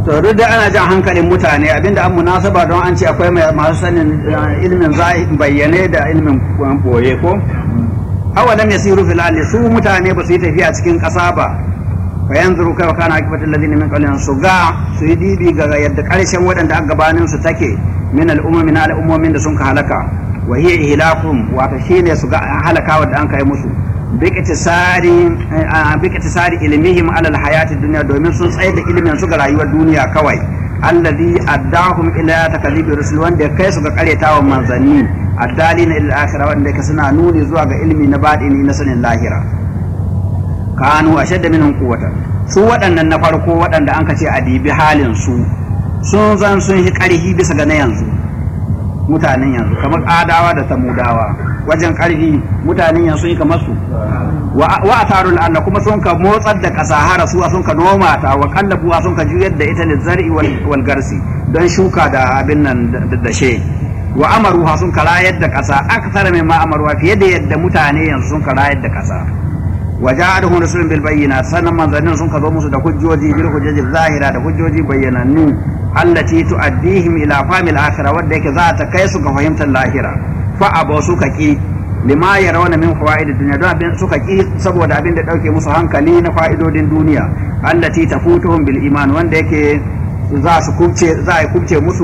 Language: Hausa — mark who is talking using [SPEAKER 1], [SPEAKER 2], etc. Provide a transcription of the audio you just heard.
[SPEAKER 1] to duk da ana jan hankalin mutane abinda an munasaba don an ce akwai masu sanin ilmin bayyane da ilmin boye ko awalam yasiru fil ardi su mutane ba su yi tafiya cikin ƙasa ba fa yanzuru kai kana akibatul ladina min qablihim su ga su yi dibi ga yadda karshen waɗanda aka gabanin su take min al'ummi na al'ummomin da sun ka halaka wa hiya ihlakum wato shine su ga halakawa da an kai musu biktisari biktisari ilmihim ala alhayati dunya domin sun tsaye da ilimin su ga rayuwar duniya kawai alladhi addahum ila takdhibi rusul wanda kai su ga karetawa manzanni addalina ila akhirah wanda ka suna nuni zuwa ga ilmi na badini na sanin lahira kanu ashadda minhum quwwatan su waɗannan na farko waɗanda an ka ce a dibi halin su sun zan sun yi ƙarfi bisa ga na yanzu mutanen yanzu kamar adawa da samudawa wajen ƙarfi mutanen yanzu yi kamar su wa atarul Allah kuma sun ka motsar da ƙasa hara su sun ka noma ta wa kallabu sun ka juyar da ita zari wal garsi don shuka da abin nan da she wa amaruha sun ka rayar da ƙasa akthara mimma amaruha fiye da yadda mutane yanzu sun ka rayar da ƙasa wa ja'aluhum rasulun bil bayyinat sanan manzannin sun ka zo musu da hujjoji bil hujjoji zahira da hujjoji bayyanannu allati tu'addihim ila famil akhirah wadda yake za ta kai su ga fahimtar lahira fa abu suka ki lima yarawna min fawaid dunya don abin suka ki saboda abin da dauke musu hankali na fa'idodin duniya allati tafutuhum bil iman wanda yake za su kubce za a kubce musu